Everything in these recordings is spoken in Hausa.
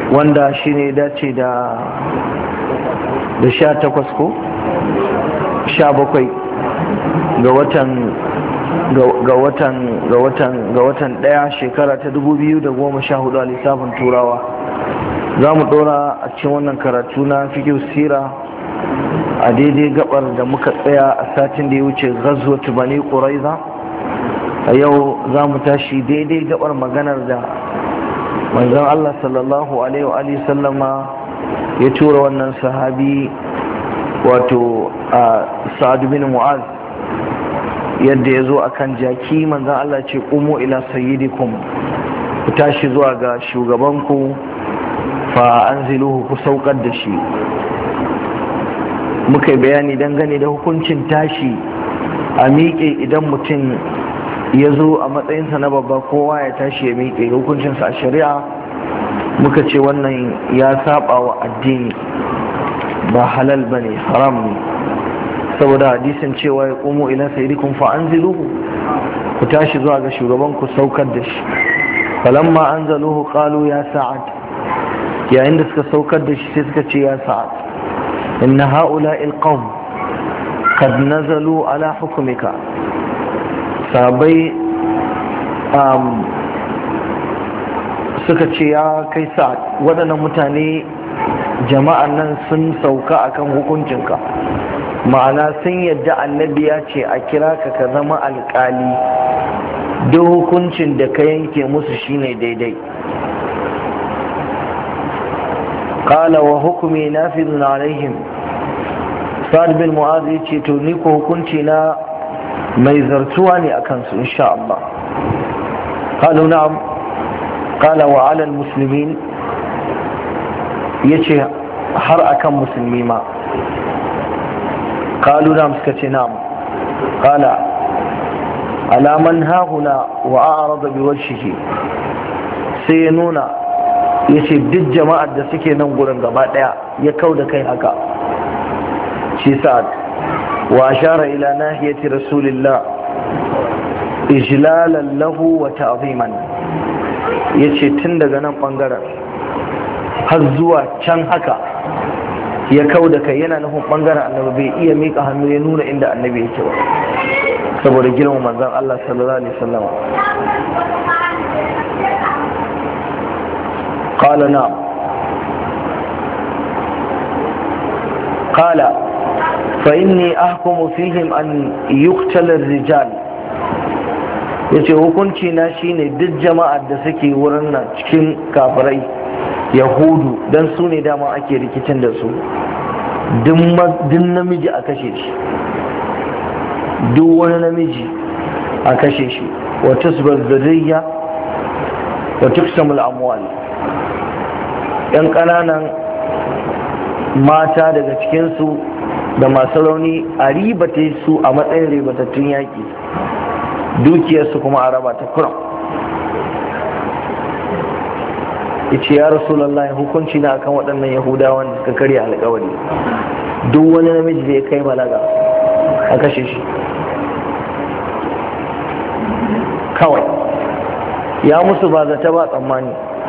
wanda shi ne dace da da sha takwas ko sha bakwai ga watan ga watan ga watan ga watan daya shekara ta dubu biyu da goma sha hudu a lissafin turawa za mu dora a cikin wannan karatu na fikiyu sira a daidai gabar da muka tsaya a satin da ya wuce ghazwat bani quraiza a yau za mu tashi daidai gabar maganar da manzon Allah sallallahu alaihi wa sallama ya tura wannan sahabi wato a sa'ad bin mu'az yadda ya zo akan jaki manzon Allah ce qumu ila sayyidikum ku tashi zuwa ga shugabanku fa anziluhu ku saukar da shi muka yi bayani dangane da hukuncin tashi a miƙe idan mutum ya zo a matsayinsa na babba kowa ya tashi ya miƙe hukuncinsa a shari'a muka ce wannan ya saba wa addini ba halal ba ne haram ne saboda hadisin cewa ya ƙumo ila sayidikun fa an ku tashi zuwa ga shugaban ku saukar da shi falamma an zaluhu qalu ya sa'ad yayin da suka saukar da shi sai suka ce ya sa'ad inna ha'ula'il qawm qad nazalu ala hukumika sabai suka ce ya kai sa waɗannan mutane jama'an nan sun sauka akan hukuncinka ma'ana sun yadda annabi ya ce a kira ka ka zama alƙali duk hukuncin da ka yanke musu shine daidai qala wa hukumi nafizun alaihim sa'ad bin mu'az ya ce to ni ko hukunci na mai zartuwa ne a kansu insha Allah qalu na'am qala wa 'ala al-muslimin yace har akan musulmi ma qalu na'am suka ce na'am qala ala man hahuna wa a'rada bi wajhihi sai ya nuna yace duk jama'ar da suke nan gurin gaba daya ya kauda kai haka shi sa'ad وأشار إلى ناحية رسول الله إجلالا له وتعظيما yace tun daga nan bangaren har zuwa can haka ya kau da kai yana nufin bangaren annabi bai iya mika hannu ya nuna inda annabi yake ba saboda girman manzon Allah sallallahu alaihi wasallam qala na'am qala فإني أحكم فيهم أن يقتل الرجال yace hukunci na shine duk jama'ar da suke wurin nan cikin kafirai yahudu don su ne dama ake rikicin da su duk namiji a kashe shi duk wani namiji a kashe shi wata zurriya wa tuksamul amwal yan ƙananan mata daga cikinsu da masu rauni a ribata su a matsayin ribatattun yaƙi dukiyarsu kuma a raba ta kuram ice ya rasulallah hukunci na akan waɗannan yahudawan da suka karya alkawari duk wani namiji da ya kai balaga a kashe shi kawai ya musu ba zata ba tsammani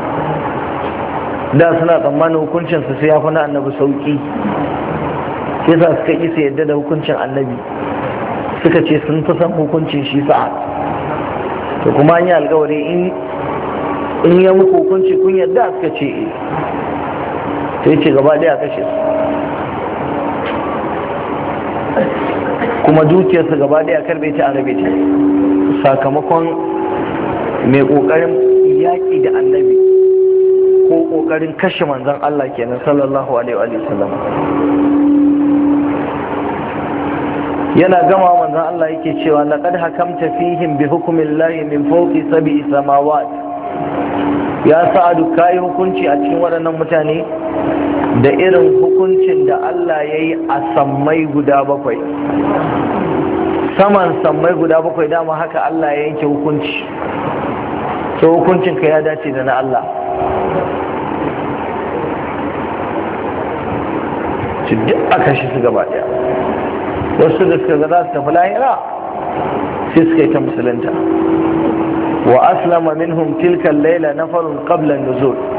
da suna tsammanin hukuncinsu sai ya fi na annabi sauƙi yasa suka isa yadda da hukuncin annabi suka ce sun fi son hukuncin shi sa'ad to kuma an yi alkawari in ya muku hukunci kun yadda suka ce e sai ce gaba daya kashe su kuma dukiyarsa gaba daya karbe ta arabe ta sakamakon mai kokarin yaƙi da annabi ko kokarin kashe manzon Allah kenan sallallahu alaihi wa sallam yana gama manzon Allah yake cewa laqad hakamta fihim bi hukmillahi min fawqi sab'i samawat ya sa'adu kai hukunci a cikin waɗannan mutane da irin hukuncin da Allah ya yi a sammai guda bakwai saman sammai guda bakwai dama haka Allah ya yanke hukunci so hukuncinka ya dace da na Allah duk aka shi su gaba daya wasu da suka ga za su tafi lahira sai suka yi ta musulunta wa aslama minhum tilka laila nafarun qabla nuzul